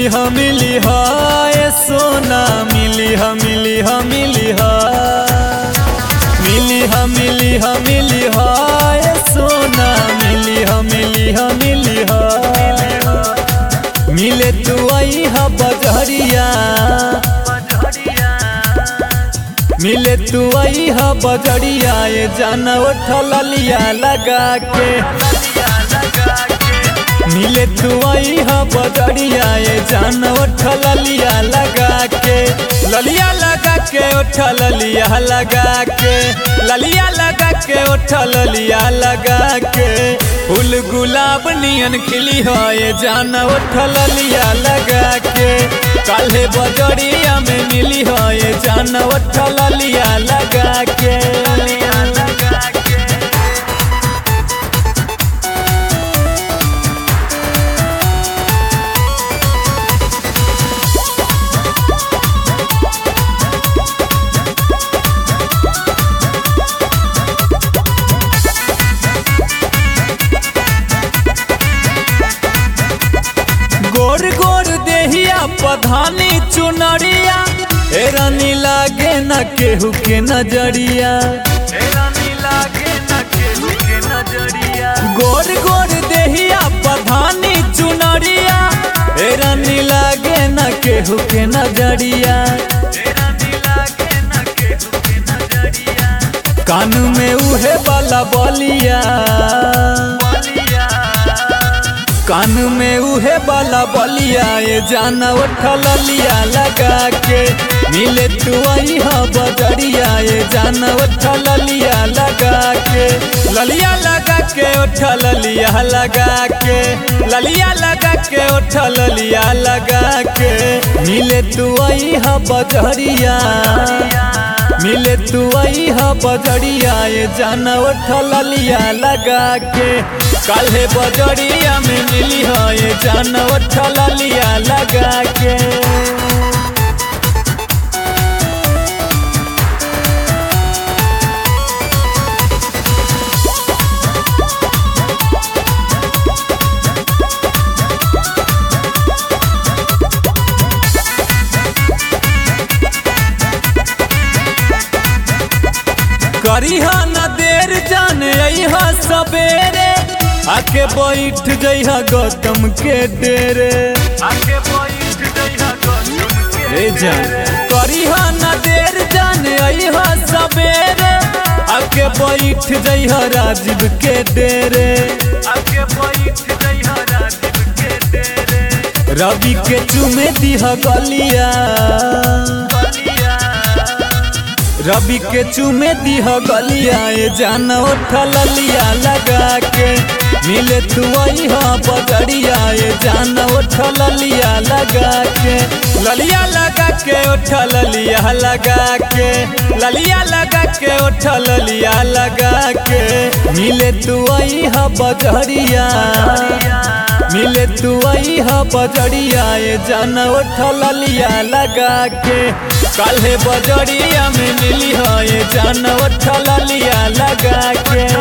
ह मिली ह ए सोना मिली ह मिली ह मिली ह मिली ह मिली ह मिली ह ए सोना मिली ह मिली ह मिली ह मिले तू आई ह बजरिया मिले तू आई ह बजरिया ये जान उठल लिया लगा के मिले तू आई ह बजरिया ये जान उठल लिया लगा के ललिया लगा के उठल लिया लगा के ललिया लगा के उठल लिया लगा के फूल गुलाब नियन खिली हो ये जान उठल लिया लगा के काले बजरिया में मिली हो ये जान उठल लिया लगा के गोर गोर देहिया पधानी चुनरिया ए रानी लागे न केहू के नजरिया गोर गोर देहिया पधानी चुनरिया ए रानी लागे न केहू के नजरिया कान में उहे वाला बलिया कान में उहे वाला बलिया ये जाना उठल लिया लगा के मिले तू आई हा बजरिया ये जाना उठल लिया लगा के ललिया लगा के उठल लिया लगा के ललिया लगा के उठल लिया लगा के मिले तू आई हा बजरिया मिले तू आई हा बजरिया ये जाना उठल लिया लगा के काल्हे बजरिया में मिली हो ये जान उठल लिया लगा के करीहा न देर जाने अहा सवेरे आके बैठ जइहा गौतम के डेरे ए जान करीहा न देर जाने अहा सवेरे आके बैठ जइहा राजीव के डेरे रवि के चुमे दिहा गलिया रवि के चुमे दिह गलिया ये जान उठल लिया लगा के मिले तू आई हाँ बजरिया ये जान उठल लिया लगा के ललिया लगा के उठल लिया लगा के ललिया लगा के उठल लिया लगा के मिले तू आई हाँ बजरिया मिले तू आई हा बजरिया ये जान उठल लिया लगा के काल्हे बजरिया में मिली हो ये जान उठल लिया लगा के